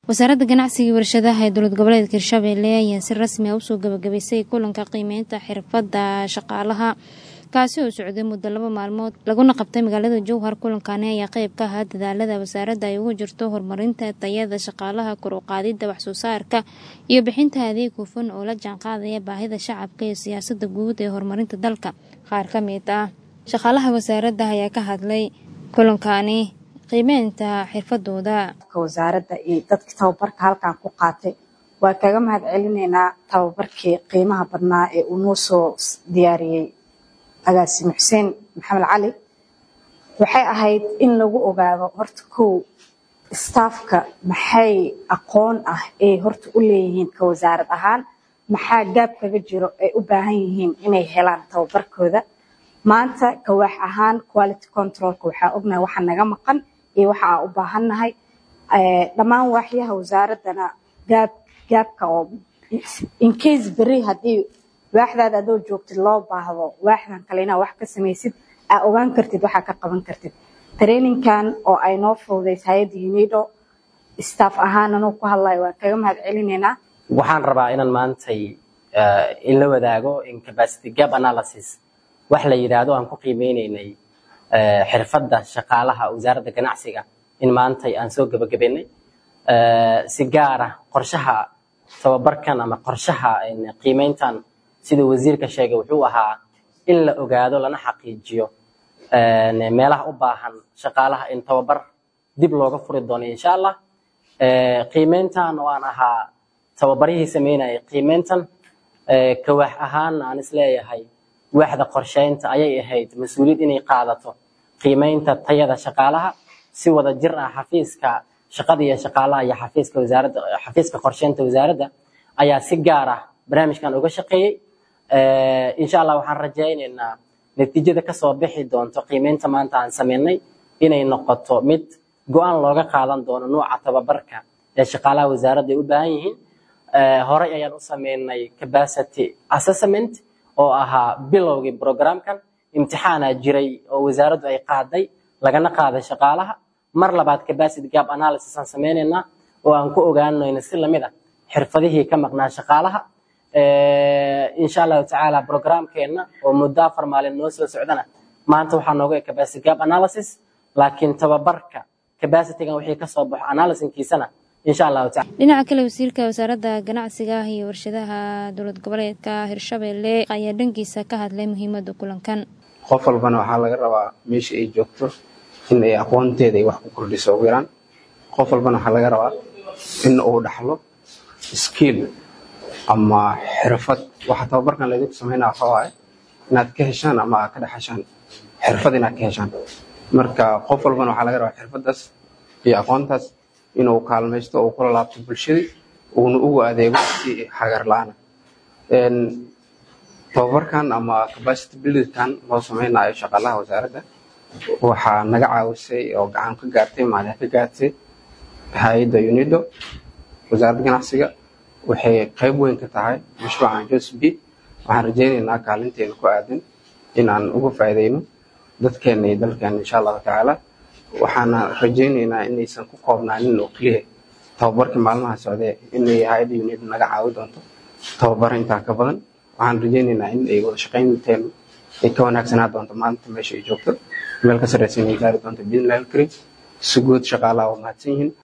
wasaaradda ganacsiga iyo warshadaha ee dowlad goboleedka hirshabelle ayaa si rasmi ah usoo gabagabaysay kulanka qiimeynta xirfadda shaqaalaha kaasi oo socday muddo laba maalmood laguna qabtay magaalada jowhar kulankani ayaa qeyb ka ahaa dadaalada wasaaradda ay ugu jirto horumarinta tayada shaqaalaha kor u qaadidda waxsoo saarka iyo bixinta adeeg hufan oo la jaanqaadaya baahida shacabka iyo siyaasada guud ee horumarinta dalka qaar ka mid ah shaqaalaha wasaaradda ayaa ka hadlay kulankani qiimeynta xirfadooda wasaaradda iyo dadkii tababarka halkan ku qaatay waa kaga mahad celinaynaa tababarkii qiimaha badnaa ee uu noo soo diyaariyey agaasime xuseen maxamed cali waxay ahayd in lagu ogaado horta kow staafka maxay aqoon ah ay horta u leeyihiin ka wasaarad ahaan maxaa gaab kaga jiro ay u baahan yihiin inay helaan tababarkooda maanta kawaax ahaan quality controlka waxaa ognahay waxa naga maqan iyo waxa aan u baahannahay dhammaan waaxyaha wasaaraddana gaab gaabka oo incase beri haddii waaxdaada adoo joogtid loo baahdo waaxdan kale inaa wax ka samaysid aa ogaan kartid waxaa ka qaban kartid traininkan oo ay noo fududays hay-adda unido staff ahaan anuu ku hadlayo waan kaga mahad celinaynaa waxaan rabaa inaan maantay in la wadaago incapacity gap analysis wax la yidhaahdo aan ku qiimeyneynay xirfadda shaqaalaha wasaaradda ganacsiga in maantay aan soo gebagabeynay si gaar ah qorshaha tababarkan ama qorshaha qiimeyntan sida wasiirka sheegay wuxuu ahaa in la ogaado lana xaqiijiyo meelaha u baahan shaqaalaha in tababar dib looga furi doono insha allah qiimeyntan oo aan ahaa tababarihii sameynayay qiimeyntan kawaax ahaanna aan isleeyahay waaxda qorsheynta ayay ahayd mas-uuliyad inay qaadato qiimeynta tayada shaqaalaha si wada jir ah xafiiska shaqada iyo shaqaalaha iyo xafiiska wasaaradda xafiiska qorsheynta wasaaradda ayaa si gaar ah barnaamijkan uga shaqeeyey insha allah waxaan rajaynaynaa natiijada kasoo bixi doonto qiimeynta maanta aan sameynay inay noqoto mid go-aan looga qaadan doono nuuca tababarka ee shaqaalaha wasaaradda ay u baahan yihiin horey ayaan u sameynay capacity assessment oo ahaa bilowgii programkan imtixaanaa jiray oo wasaaraddu ay qaaday lagana qaaday shaqaalaha mar labaad capacity gap analysis aan sameynaynaa oo aan ku ogaanayno si lamid a xirfadihii ka maqnaa shaqaalaha insha allahu tacaala programkeenna oo muddo afar maalin noo soo socdana maanta waxaa nooga e capacity gap analysis laakiin tababarka capacitygan wixii kasoo baxo analysinkiisana insha allahu taala dhinaca kale wasiirka wasaaradda ganacsiga iyo warshadaha dowlad goboleedka hirshabelle ayaa dhankiisa ka hadlay muhiimada kulankan qof walbana waxaa laga rabaa meesha ay joogto in ay aqoonteeda ay wax ku kordhiso ugu yaraan qof walbana waxaa laga rabaa in uu dhaxlo skill ama xirfad waxa tababarkan laydinku sameynaa waxa waaye inaad ka heshaan ama aad ka dhexeshaan xirfad inaad ka heshaan marka qof walbana waxaa laga rabaa xirfaddaas iyo aqoontaas inuu kaalmaysto uu kula laabto bulshadii uuna ugu adeego si hagar la-aana tababarkan ama capacity buildingkan loo sameynayo shaqaalaha wasaaradda waxaa naga caawisay oo gacan ka gaartay maalin ka gaartay hay-adda unido wasaaradda ganacsiga waxay qayb weyn ka tahay mashruucan josb waxaan rajaynaynaa kaalinteena ku aadan inaan uga faa'iidayno dadkeena iyo dalkeena insha allahu tacaala waxaana rajaynaynaa inaysan ku koobnaanin oo keliya tababarkii maalmaha socdee inay hay-adda unido naga caawi doonto tababaro intaa ka badan waxaan rajaynaynaa in ay wada shaqaynteenu ay ka wanaagsanaa doonto maalinta meesha ay joogto meel ka sarreysa inay gaari doonto biidnillahi alkarim si guud shaqaalaha waa mahadsan yihiin